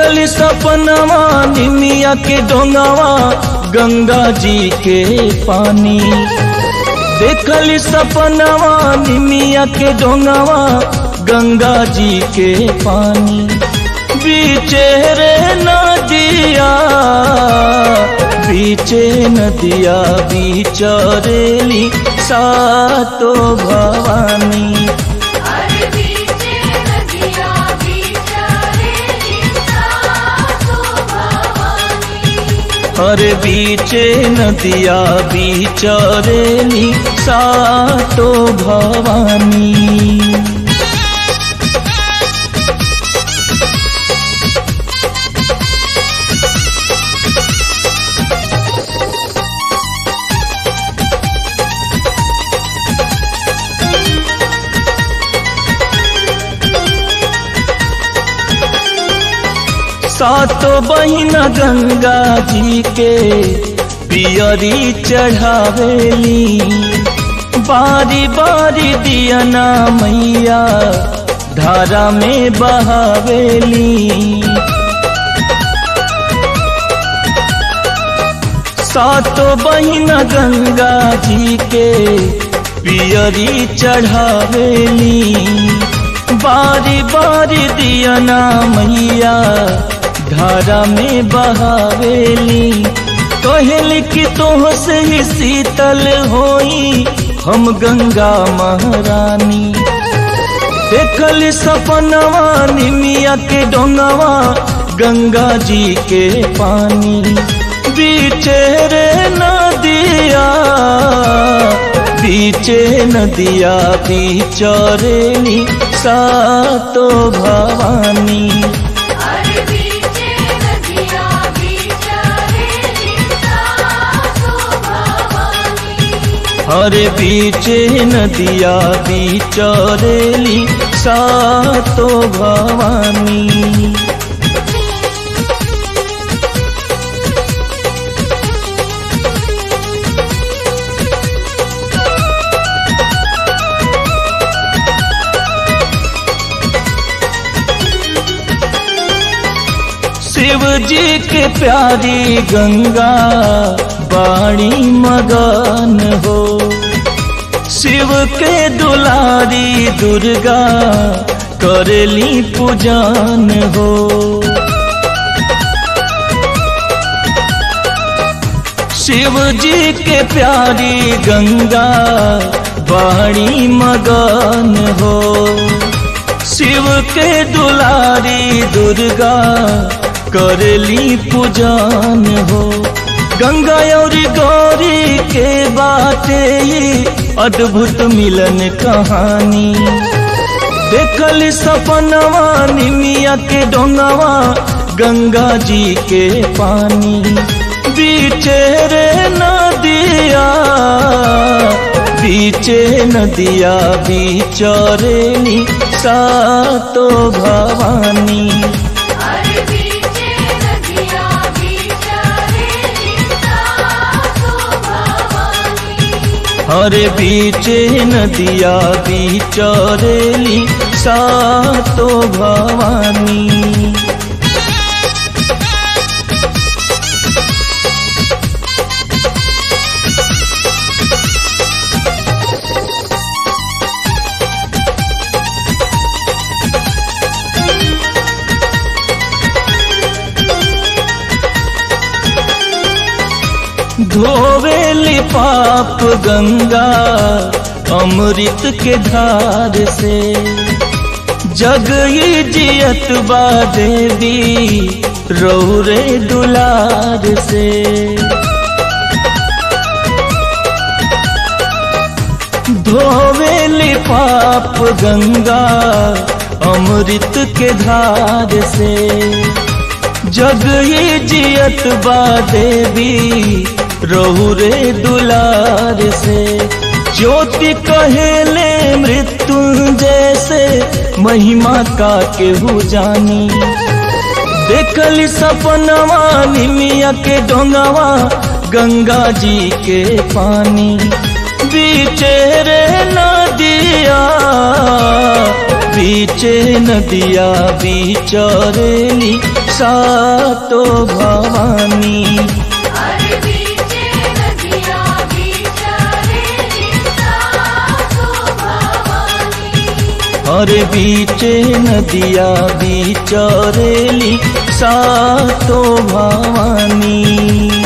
देखल सपनवा निमिया के डोंगावा गंगा जी के पानी देखल सपनवा निमिया के डोंगावा गंगा जी के पानी बीचे रे नदिया बीचे नदिया बीचरेली सातो भवानी अरे बीचे नदिया बीचरेली सातो भवानी हर बीचे नदिया बीचरेली सातो भवानी सातो बहिना गंगा जी के पियरी चढ़ावेली बारी बारी दियना मैया धारा में बहावेली सातो बहिना गंगा जी के पियरी चढ़ावेली बारी बारी दियना मैया धारा में बहावेली कहल कि तोह से ही शीतल होई हम गंगा महारानी देखल सपनवा निमिया के डोंगवा गंगा जी के पानी बीचे रे नदिया बीचे नदिया बीचरेली सातो भवानी अरे बीचे नदिया बीचरेली सातो भवानी हर बीचे नदिया बीचरेली सातो भवानी शिव जी के प्यारी गंगा बाणी मगन हो शिव के दुलारी दुर्गा करली पूजन हो शिव जी के प्यारी गंगा बाणी मगन हो शिव के दुलारी दुर्गा करली पूजन हो गंगा और गौरी के बाटे ये अद्भुत मिलन कहानी देखल सपनवा निमिया के डोंगवा गंगा जी के पानी बीचे रे नदिया बीचे नदिया बीचरेली सातो भवानी अरे बीचे नदिया बीचरेली सातो भवानी हर बीचे नदिया बीचरेली सातो भवानी धोवेली पाप गंगा अमृत के धार से जग ही जियत बा देवी रौरे दुलार से धोवेली पाप गंगा अमृत के धार से जग ही जियत बा देवी रहु रे दुलार से ज्योति कहेले मृत्यु जैसे महिमा का केहू जानी देखली सपनवा निमिया के डोंगवा गंगा जी के पानी बीचे रे नदिया बीचे नदिया बिचरेली सातो भवानी अरे बीचे नदिया बिचारे सासु भवानी और बीचे नदिया बिचरेली सातो भवानी